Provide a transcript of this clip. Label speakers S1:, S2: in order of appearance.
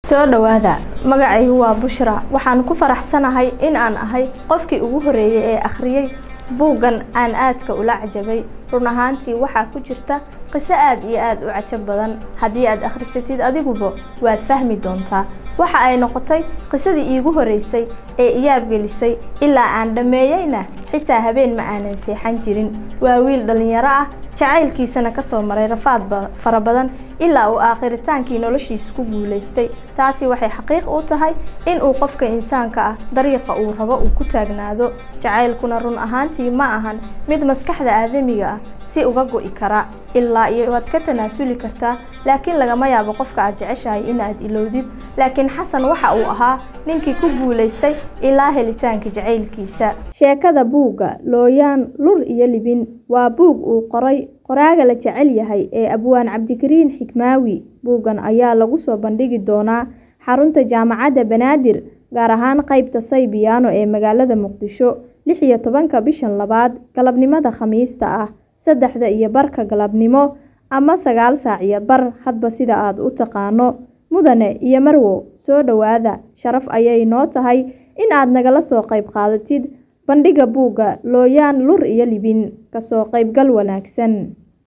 S1: soo dhowaada magacaygu waa bushra waxaan ku faraxsanahay in aan ahay qofkii ugu horeeyey ee akhriyey buuggan aan aadka ula cajabay run ahaantii waxaa ku jirta qiso aad iyo aad u cajab badan haddii aad akhrisatid adiguba waad fahmi doontaa waxa ay noqotay qisadii iigu horeysay ee iyaabgelisay ilaa aan dhammeeyeyna xitaa habeen ma aanan seexan jirin waa wiil dhallinyaro ah jacaylkiisana ka soo maray rafaad fara badan ilaa uu aakhritaankii noloshiisa ku guulaystay taasi waxay xaqiiq u tahay in uu qofka insaanka ah dariiqa uu rabo uu ku taagnaado jacaylkuna run ahaantii ma ahan mid maskaxda aadamiga ah si uga go'i kara ilaa iyo waad ka tanaasuli kartaa laakiin lagama yaabo qofka aad jeceshahay inaad ilowdid laakiin xasan waxa uu ahaa ninkii ku guulaystay ilaa helitaanka jacaylkiisa sheekada buugga looyaan lur iyo libin waa buug uu qoray qoraaga la jecel yahay ee abwaan cabdikariin xikmaawi buuggan ayaa lagu soo bandhigi doonaa xarunta jaamacadda banaadir gaar ahaan qaybta saybiyaano ee magaalada muqdisho lix iyo tobanka bishan labaad galabnimada khamiista ah saddexda iyo barka galabnimo ama sagaal saac iyo bar hadba sida aad u taqaano mudane iyo marwo soo dhowaada sharaf ayay noo tahay in aad nagala soo qayb qaadatid bandhigga buugga looyaan lur iyo libin kasoo qaybgal wanaagsan